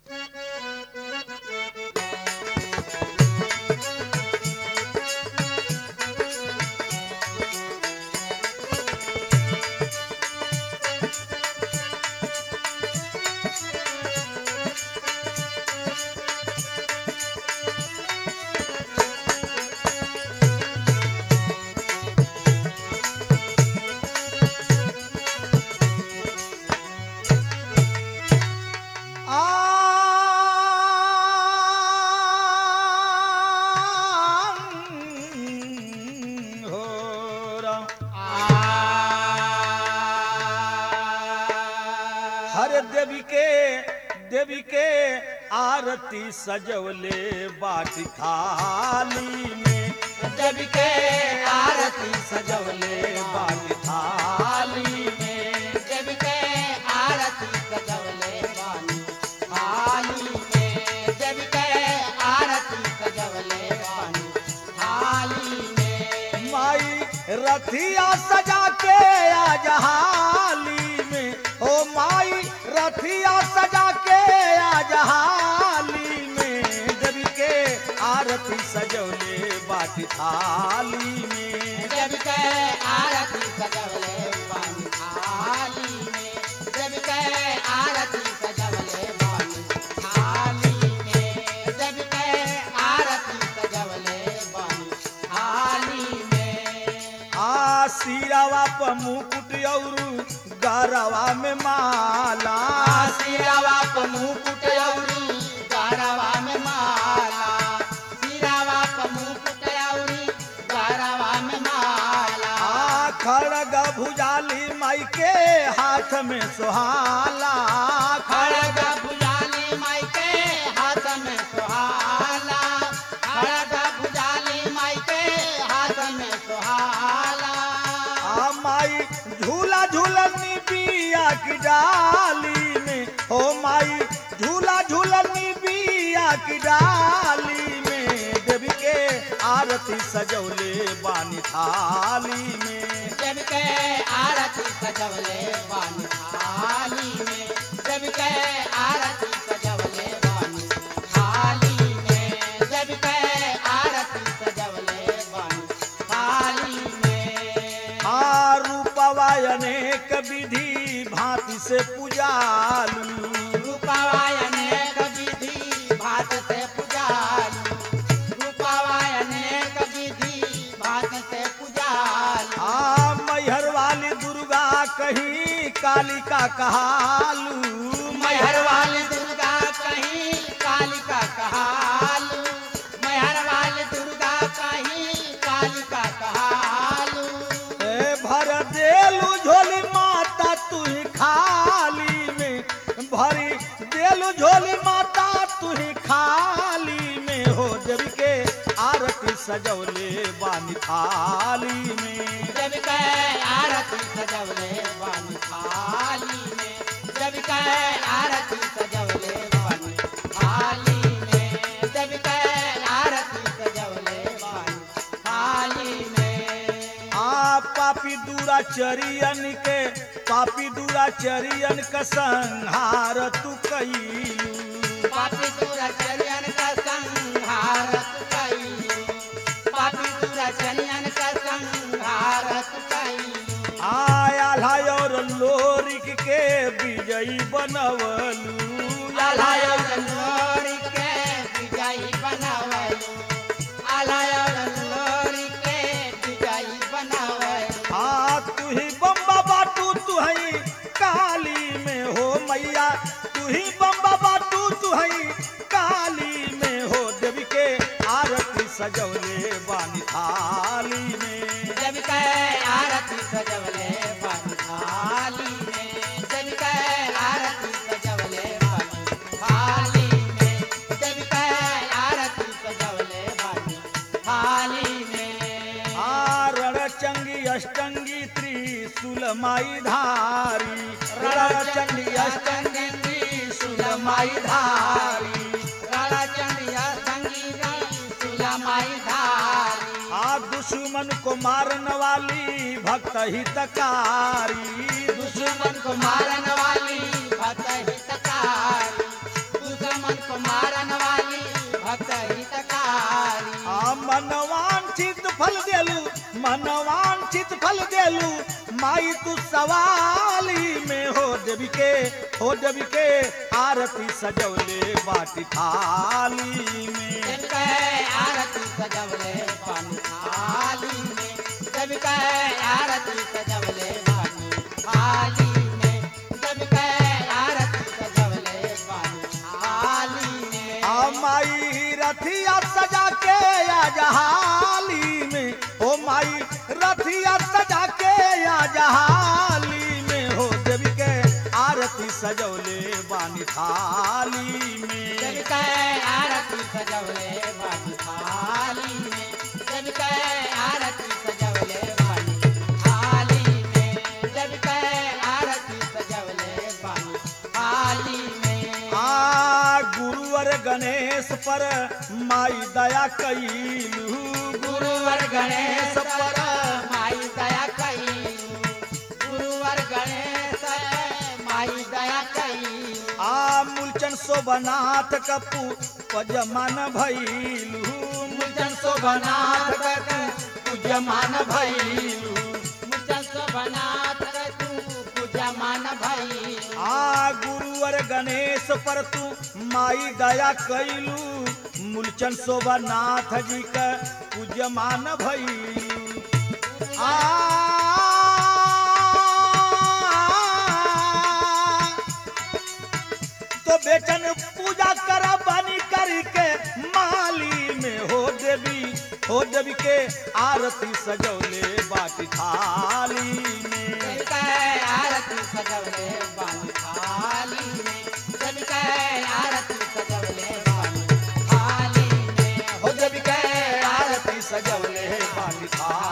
आं हो राम हर देवी के देवी के आरती सजवले बाटी थाली में जब के आरती सजवले बाटी थाली में जब के आरती सजवले बानी थाली में जब के आरती सजवले बानी थाली में माई रथिया सजा के आज हाली में ओ माई रथिया सजा के आज हाली में देवी के आरती सजवले बाटी थाली में जब के आरती सजवले बानी थाली में जब के आरती सजवले बानी थाली में जब के आरती सजवले बानी थाली में आ सिरावा प मुकुट औरू गरवा में माला सिरावा प मुकुट औरी गारवा में माला सिरावा प मुकुट औरी गारवा में माला आ खड़ग भुजाली माई के हाथ में सुहाला खड़ग भुजाली माई के हाथ में सुहाला खड़ग भुजाली माई के हाथ में सुहाला आ माई झूला झूलनी बिया की डाली में ओ माई झूला झूलनी बिया की डाली में देवी के आरती सजौले बानी थाली में जब के आरती सजवले बानी थाली में जब के आरती सजवले बानी थाली में जब के आरती सजवले बानी थाली में आ रूपवा अनेक विधि भांति से पूजालू रूपावायने विधि भात से पुजालू रूपावायने विधि भात से पुजालू आ मैहर वाली दुर्गा कहीं कालिका कहालू मैहर वाली दुर्गा कहीं कालिका कहालू मैहर वाली दुर्गा कहीं कालिका कहालू ए भर देलू झोली माता तू ही खाली में भरी देलू झोली माता तू ही खाली में हो देवी के आरती सजौले बानी थाली में जब के आरती सजवले बानी थाली में जब के आरती सजवले बानी थाली में जब के आरती सजवले बानी थाली में आ पापी दूरा चरियन के पापी दूरा चरियन का संहार तू कईलू पापी तुरा चलियन का संहार कइलू पापी तुरा चलियन का संहार कइलू आया और लोरिक के विजयी बनवलू आलायर लोरी के विजयी बनावलू आलायर लोरी के विजयी बनावलू आ तू ही बम्बा बाटू तू हई काली में हो मैया तू ही बम्बा बाटू तू हई काली में हो देवी के आरती सजौले बानी थाली में जब के आरती सजवले बानी थाली में जब के आरती सजवले बानी थाली में जब के आरती सजवले बानी थाली में आ रणचंगी अष्टंगी त्रिशूल माई धारी रणचंडी अष्टंगी त्रिशूल माई धारी राला चंडिया संगीता सुलमाई धारी आ दुश्मन को मारन वाली भक्त हितकारी दुश्मन को मारन वाली भक्त हितकारी दुश्मन दुश्मन को मारन वाली भक्त हितकारी आ मनवांछित फल देलू मनवांछित फल देलू माई तू सवाली में हो देवी के हो देवी के आरती सजवले बाटी थाली में जब कहे आरती सजवले पानी थाली में जब कहे आरती सजवले पानी थाली में जब कहे आरती सजवले पानी थाली में आ माई रथिया सजा के आ जहाली में ओ माई रथिया सजा के आ जहाली में हो देवी के आरती सजवले बानी थाली में जब कहे आरती सजवले पानी थाली में जब कहे आरती सजवले पानी थाली में जब कहे आरती सजवले पानी थाली में आ गुरुवर गणेश पर माई दया कैलू गुरुवर गणेश पर माई दया कई गुरुवर गणेश माई दया कई आ मूलचन शोभनाथ कपू पजमान भैलू मूलचन शोभनाथ कपू पूजमान भैलू मुचल शोभनाथ तू पूजा मान भई आ गुरुवर गणेश पर तू माई दया कैलू मूलचन शोभनाथ जी का पूजमान भैलू आ तो बेचन पूजा कर बनी करके माली में हो देवी हो देवी के आरती सजौले बाटी थाली में जब कहे आरती सजवले बानी थाली में जब कहे आरती सजवले बानी थाली में हो देवी के आरती सजौले बाटी थाली